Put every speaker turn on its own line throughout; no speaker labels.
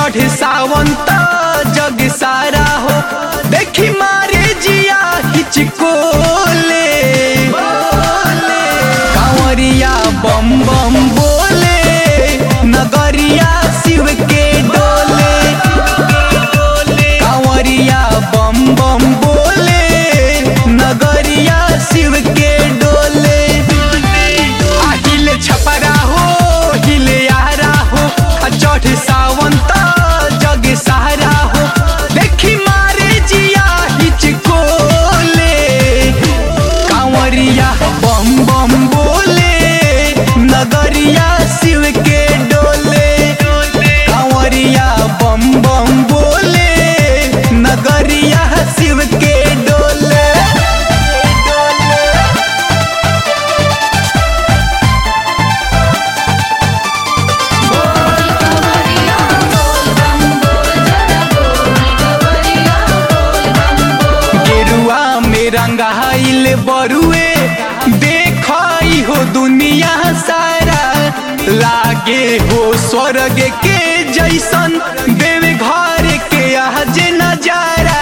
चढ़ सावंत जग सारा हो देखी मारे जिया हिचकोले कांवरिया बम बम बोले नगरिया शिव के डोले कांवरिया बम बम बोले नगरिया शिव के डोले आहिले छपरा हो हिले यारा हो आ चढ़ सावंत जग सहारा हो देखी मारे जिया हिचकोले कांवरिया बम बम बोले नगरिया शिव के डोले कांवरिया बम बम बोले नगरिया शिव के डोले गेरुआ में रंगाइल बरुए देखई हो दुनिया सारा लागे हो स्वर्ग के जैसन देव घर के आज नजारा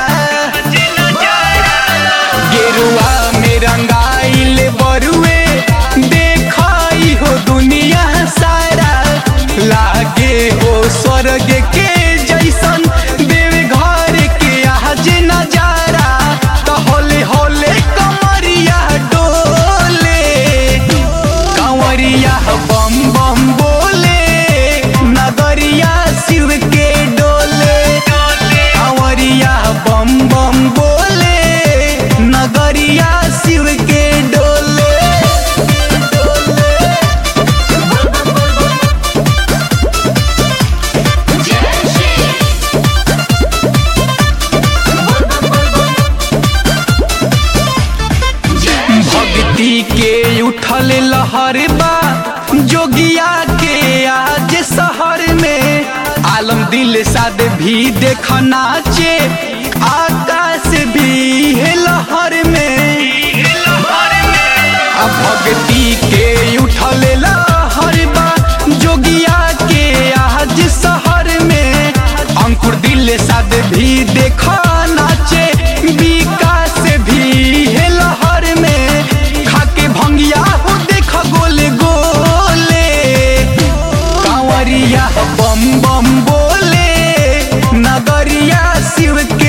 गेरुआ में रंगाइल बरुए देखई हो दुनिया सारा लागे हो स्वर्ग के जैसन देव घर के आज नजारा तो होले होले कमरिया डोले कंवरिया बम बम बोले नगरिया शिव के डोले कंवरिया बम बम बोले नगरिया शिव के डोले भक्ति के उठल लहर बा जोगिया के आज शहर में आलम दिल साद भी देख नाचे आकाश भी है लहर में आ भक्ति के उठल लहर बा जोगिया के आज शहर में अंकुर दिल साद भी देख नाचे विकास भी है लहर में खाके भंगिया हो देख गोले गोले कांवरिया बम बम बोले नगरिया शिव